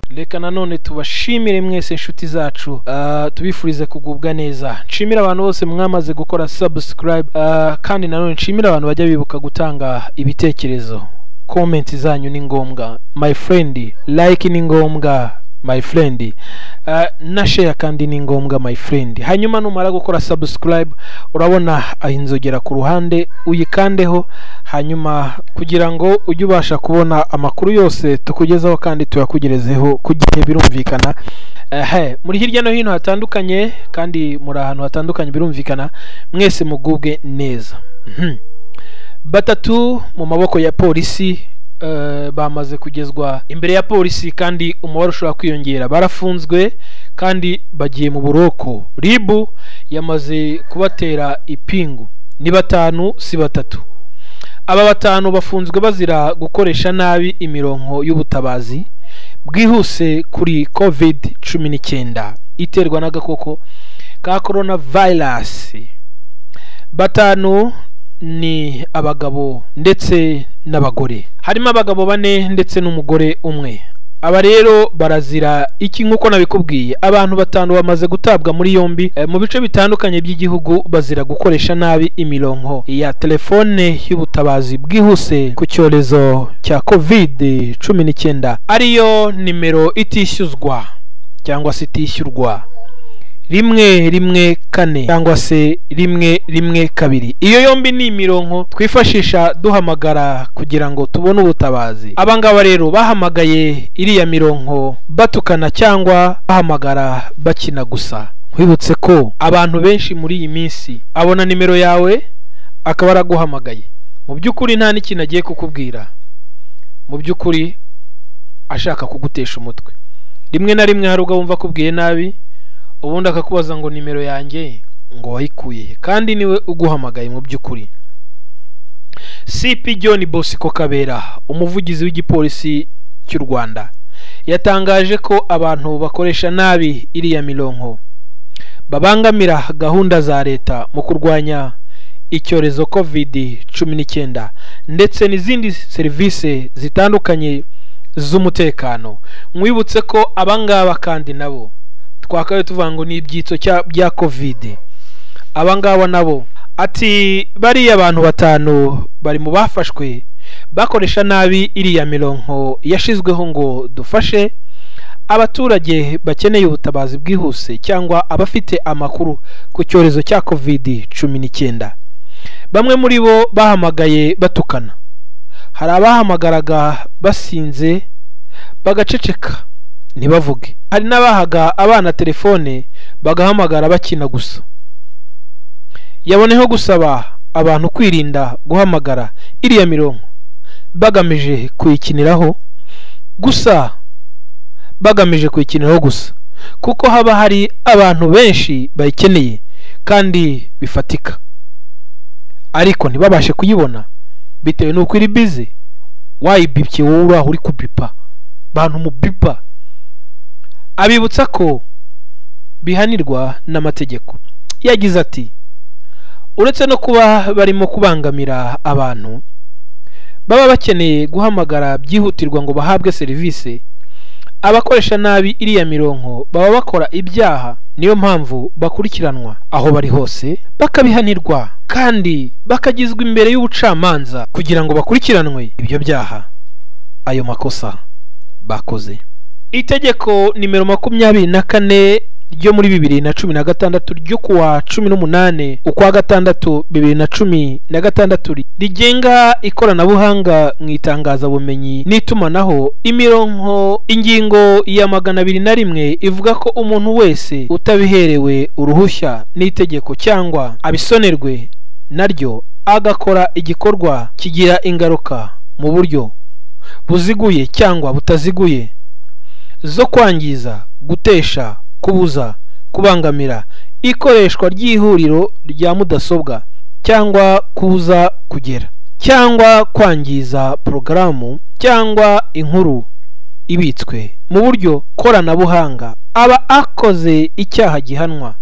reka nanone tubashimire mwese inshuti zacu ah, tubifurize kugubwa neza nshimire abantu bose mwamaze gukora subscribe ah, kandi nanone nshimire abantu bajya bibuka gutanga ibitekerezo komenti zanyu ni ngombwa my friend like ni ngombwa my friend Ah, na share kandi ni ngombwa my friend hanyuma numara gukora subscribe urabona ah, inzogera ku ruhande uyikandeho hanyuma kugira ngo ujye ubasha kubona amakuru yose tukugezaho kandi tuyakugerezeho ku gihe birumvikana Ehe, muri hirya no hino hatandukanye kandi muri ahantu hatandukanye birumvikana mwese mugubwe neza Mhm. batatu mu maboko ya polisi eh, bamaze kugezwa imbere ya polisi kandi umubare ushobora kwiyongera barafunzwe kandi bagiye mu buroko ribu yamaze kubatera ipingu ni batanu si batatu aba batanu bafunzwe bazira gukoresha nabi imironko y'ubutabazi bwihuse kuri covid cumi n'icyenda iterwa n'agakoko ka korona vayirasi batanu ni abagabo ndetse n'abagore harimo abagabo bane ndetse n'umugore umwe aba rero barazira iki nk'uko nabikubwiye abantu batanu bamaze gutabwa muri yombi eh, mu bice bitandukanye by'igihugu bazira gukoresha nabi imironko ya telefone y'ubutabazi bwihuse ku cyorezo cya covid cumi n'icyenda ariyo nimero itishyuzwa cyangwa se itishyurwa rimwe rimwe kane cyangwa se rimwe rimwe kabiri iyo yombi ni imironko twifashisha duhamagara kugira ngo tubone ubutabazi abangaba rero bahamagaye iriya mironko batukana cyangwa bahamagara bakina gusa wibutse ko abantu benshi muri iyi minsi abona nimero yawe akaba araguhamagaye mu by'ukuri nta n'ikintu agiye kukubwira mu by'ukuri ashaka kugutesha umutwe rimwe na rimwe hari ubwo wumva akubwiye nabi ubundi akakubaza ngo nimero yanjye ngo wayikuye he? kandi niwe uguhamagaye mu by'ukuri cp john bosco kabera umuvugizi w'igipolisi cy'u rwanda yatangaje ko abantu bakoresha nabi iriya mironko babangamira gahunda za leta mu kurwanya icyorezo covid cumi n'icyenda ndetse n'izindi serivisi zitandukanye z'umutekano mwibutse ko abangaba kandi nabo twakabaye tuvuga ngo ni ibyitso cya- bya kovide abangaba nabo ati bariya abantu batanu bari mu bafashwe bakoresha nabi iriya mironko yashyizweho ngo dufashe abaturage bakeneye ubutabazi bwihuse cyangwa abafite amakuru ku cyorezo cya covid cumi n'icyenda bamwe muri bo bahamagaye batukana hari abahamagaraga basinze bagaceceka ntibavuge hari n'abahaga abana telefone bagahamagara bakina gusa yaboneho gusaba abantu kwirinda guhamagara iriya mirongo bagamije kuyikiniraho gusa bagamije kuyikiniraho gusa kuko haba hari abantu benshi bayikeneye kandi bifatika ariko ntibabashe kuyibona bitewe n'uko iri bize wayibibye wowe uraho uri kubipa bantu mubipa abibutsa ko bihanirwa n'amategeko yagize ati uretse no kuba barimo kubangamira abantu baba bakeneye guhamagara byihutirwa ngo bahabwe serivisi abakoresha nabi iriya mironko baba bakora ibyaha niyo mpamvu bakurikiranwa aho bari hose bakabihanirwa kandi bakagizwa imbere y'ubucamanza kugira ngo bakurikiranwe ibyo byaha ayo makosa bakoze itegeko nimero makumyabiri na kane ryo muri bibiri na cumi na gatandatu ryo kuwa cumi n'umunani ukwa gatandatu bibiri na cumi na gatandatu rigenga ikoranabuhanga mu itangazabumenyi n'itumanaho imironko ingingo ya magana abiri na rimwe ivuga ko umuntu wese utabiherewe uruhushya n'itegeko cyangwa abisonerwe naryo agakora igikorwa kigira ingaruka mu buryo buziguye cyangwa butaziguye zo kwangiza gutesha kubuza kubangamira ikoreshwa ry'ihuriro rya mudasobwa cyangwa kubuza kugera cyangwa kwangiza porogaramu cyangwa inkuru ibitswe mu buryo koranabuhanga aba akoze icyaha gihanwa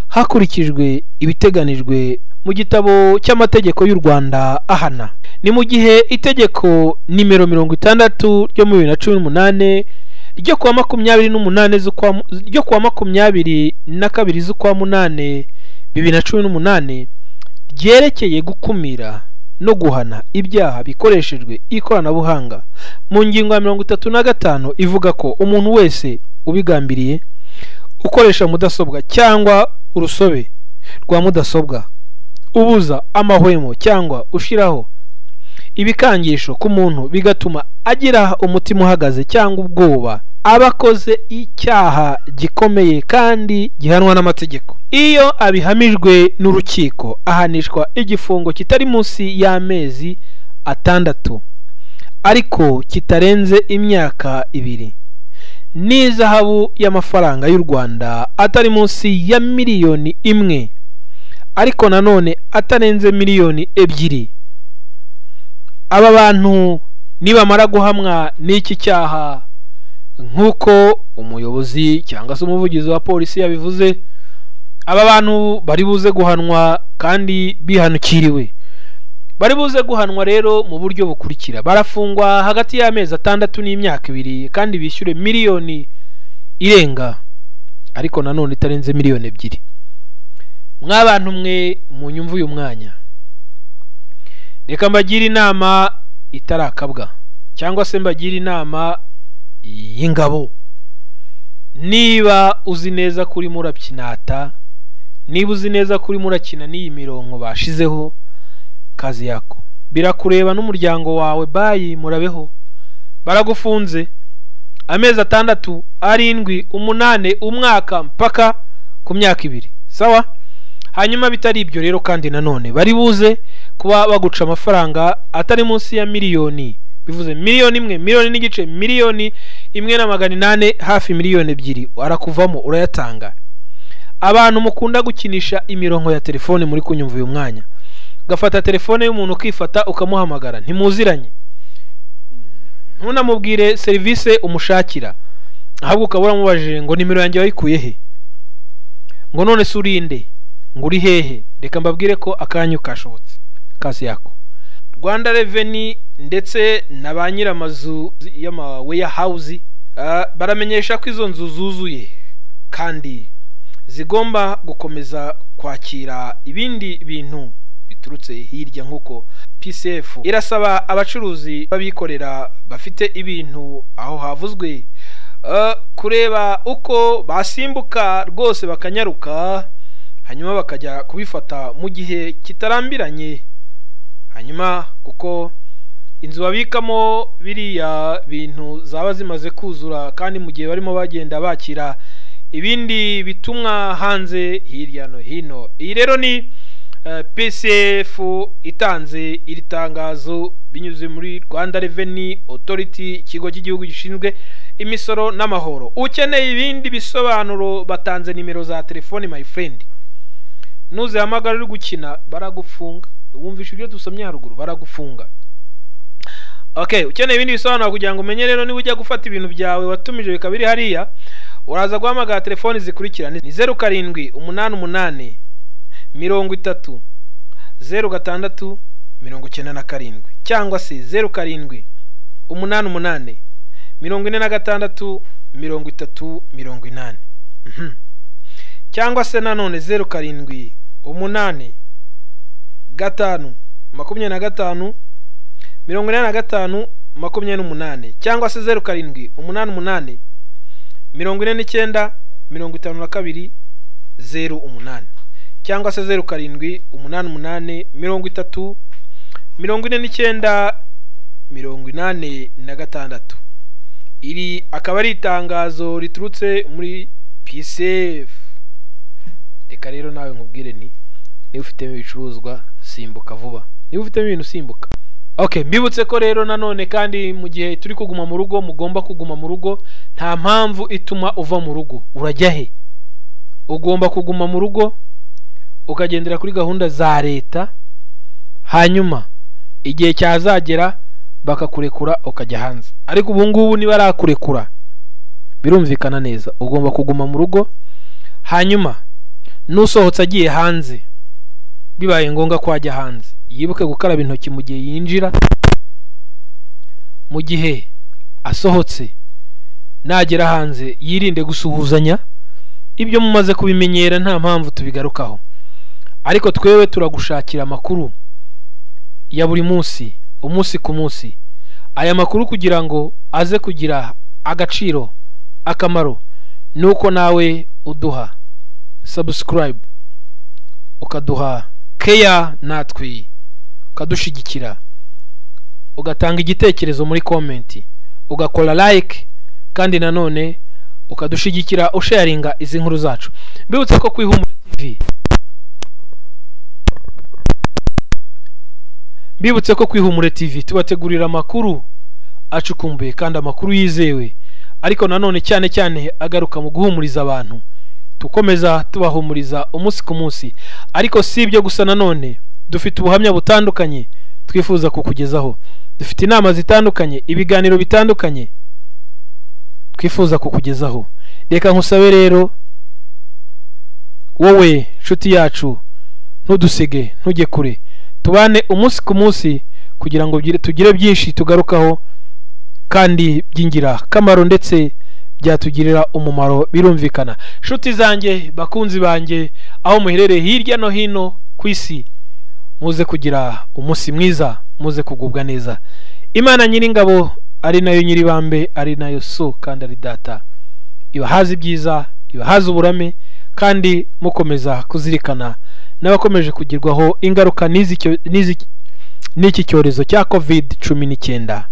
hakurikijwe ibiteganijwe mu gitabo cy'amategeko y'u rwanda ahana ni mu gihe itegeko nimero mirongo itandatu ryo muri bibiri na cumi n'umunani ryo kuwa makumyabiri n'umunani z'ukwa mu- ryo kuwa makumyabiri na kabiri z'ukwa munani bibiri na cumi n'umunani ryerekeye gukumira no guhana ibyaha bikoreshejwe ikoranabuhanga mu ngingo ya mirongo itatu na gatanu ivuga ko umuntu wese ubigambiriye ukoresha mudasobwa cyangwa urusobe rwa mudasobwa ubuza amahwemo cyangwa ushyiraho ibikangisho ku muntu bigatuma agira umutima uhagaze cyangwa ubwoba aba akoze icyaha gikomeye kandi gihanwa n'amategeko iyo abihamijwe n'urukiko ahanishwa igifungo kitari munsi y'amezi atandatu ariko kitarenze imyaka ibiri n'izahabu y'amafaranga y'u rwanda atari munsi ya miliyoni imwe ariko nanone atarenze miliyoni ebyiri aba bantu nibamara guhamwa n'iki cyaha nk'uko umuyobozi cyangwa se umuvugizi wa polisi yabivuze aba bantu bari buze guhanwa kandi bihanukiriwe bari buze guhanwa rero mu buryo bukurikira barafungwa hagati y'amezi atandatu n'imyaka ibiri kandi bishyure miliyoni irenga ariko nanone itarenze miliyoni ebyiri mwabantu mwe munyumva uyu mwanya reka mbagire inama itarakabwa cyangwa se mbagire inama y'ingabo niba uzi neza ko urimo urakinata niba uzi neza ko urimo urakina n'iyi mirongo bashizeho kazi yako birakureba n'umuryango wawe bayi murabeho baragufunze amezi atandatu arindwi umunane umwaka mpaka ku myaka ibiri sawa hanyuma bitari ibyo rero kandi nanone bari buze kuba baguca amafaranga atari munsi ya miliyoni bivuze miliyoni imwe miliyoni n'igice miliyoni imwe na magana inane hafi miliyoni ebyiri arakuvamo urayatanga abantu mukunda gukinisha imirongo ya telefone muri kunyumva uyu mwanya ugafata telefone y'umuntu ukifata ukamuhamagara ntimuziranye ntunamubwire serivisi umushakira ahubwo ukaba uramubajije ngo nimero yanjye wayikuye he ngo none se urinde ngo uri hehe reka mbabwire ko akanyu kashobotse kazi yako rwanda reveni ndetse na ba nyir'amazu y'amaweya hawuzi baramenyesha ko izo nzu zuzuye kandi zigomba gukomeza kwakira ibindi bintu biturutse hirya nk'uko pcf irasaba abacuruzi b'abikorera bafite ibintu aho havuzwe eh, kureba uko basimbuka rwose bakanyaruka hanyuma bakajya kubifata mu gihe kitarambiranye hanyuma kuko inzu babikamo biriya bintu zaba zimaze kuzura kandi mu gihe barimo bagenda bakira ibindi bitumwa hanze hirya no hino iyi rero ni eh, pcf itanze iri tangazo binyuze muri rwanda reveni otoriti ikigo cy'igihugu gishinzwe imisoro n'amahoro ukeneye ibindi bisobanuro batanze nimero za telefoni my friend nuzihamagara uri gukina baragufunga wumvisha ibyo dusomye haruguru baragufunga okay ukeneye ibindi bisobanuro kugira ngo umenye rero niba ujya gufata ibintu byawe watumije bikaba biri hariya uraza guhamagara telefoni zikurikira ni zeru karindwi umunani umunani mirongo itatu zeru gatandatu mirongo icyenda na karindwi cyangwa se zeru karindwi umunani umunani mirongo ine na gatandatu mirongo itatu mirongo inani Mhm. cyangwa se nanone zeru karindwi umunani gatanu makumyabiri na gatanu mirongo inani na gatanu makumyabiri n'umunani cyangwa se zeru karindwi umunani umunani mirongo ine n'icyenda mirongo itanu na kabiri zeru umunani cyangwa se zeru karindwi umunani umunani mirongo itatu mirongo ine n'icyenda mirongo inani na gatandatu iri akaba ari itangazo riturutse muri pcf reka rero nawe nkubwire nti niba ufitemo ibicuruzwa simbuka vuba niba ufitemo ibintu simbuka okay mbibutse ko rero nanone kandi mu gihe turi kuguma mu rugo mugomba kuguma mu rugo nta mpamvu ituma uva mu rugo urajya he ugomba kuguma mu rugo ukagendera kuri gahunda za leta hanyuma igihe cyazagera bakakurekura ukajya hanze ariko ubu ngubu ntibarakurekura birumvikana neza ugomba kuguma mu rugo hanyuma n'usohotse agiye hanze bibaye ngombwa ko ajya hanze yibuke gukaraba intoki mu gihe yinjira mu gihe asohotse nagera hanze yirinde gusuhuzanya ibyo mumaze kubimenyera nta mpamvu tubigarukaho ariko twewe turagushakira amakuru ya buri munsi umunsi ku munsi aya makuru kugira ngo aze kugira agaciro akamaro ni uko nawe uduha sabusikarayibu ukaduha keya natwi ukadushyigikira ugatanga igitekerezo muri komenti ugakora like kandi nanone ukadushyigikira usharinga izi nkuru zacu mbibutse ko kuri humure tv mbibutse ko kuri humure tv tubategurira amakuru acukumbuye kandi amakuru yizewe ariko nanone cyane cyane agaruka mu guhumuriza abantu tukomeza tubahumuriza umunsi ku munsi ariko si ibyo gusa nanone dufite ubuhamya butandukanye twifuza kukugezaho dufite inama zitandukanye ibiganiro bitandukanye twifuza kukugezaho reka nkusabe rero wowe nshuti yacu ntudusige ntujye kure tubane umunsi ku munsi kugira ngo tugire byinshi tugarukaho kandi by'ingirakamaro ndetse byatugirira umumaro birumvikana nshuti zanjye bakunzi banjye aho muherereye hirya no hino ku isi muze kugira umunsi mwiza muze kugubwa neza imana nyir'ingabo ari nayo nyir'ibambe ari nayo so kandi ari data ibahaze ibyiza ibahaze uburame kandi mukomeza kuzirikana n'abakomeje kugirwaho ingaruka n'iki cyorezo cya covid cumi n'icyenda